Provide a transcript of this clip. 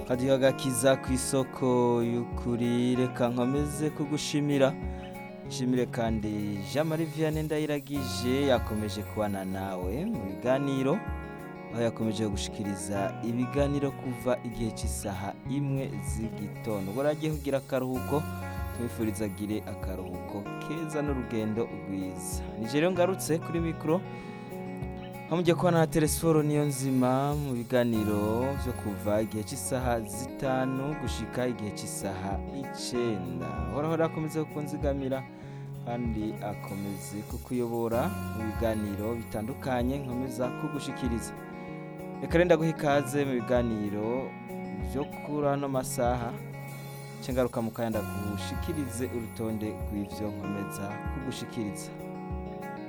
kadiho agakiza ku isoko y'ukuri reka nkomeze kugushimira nshimire kandi jean marie vianney ndayiragije yakomeje kubana nawe mu biganiro aho yakomeje gushikiriza ibiganiro kuva igihe cy'isaha imwe z'igitondo ubwo agiye kugira akaruhuko tumwifuriza agire akaruhuko keza n'urugendo rwiza nije rero ngarutse kuri mikoro aho mugiye kubona na telesiforo niyo nzima mu biganiro byo kuva igihe cy'isaha zitanu gushika igihe cy'isaha icenda horaho akomeze kukunzigamira kandi akomeze kukuyobora mu biganiro bitandukanye nkomeza kugushikiriza reka renda guha ikaze mu biganiro byo kuri ano masaha ngaruka mu kanya ndagushikirize urutonde rw'ivyo nkomeza kugushikiriza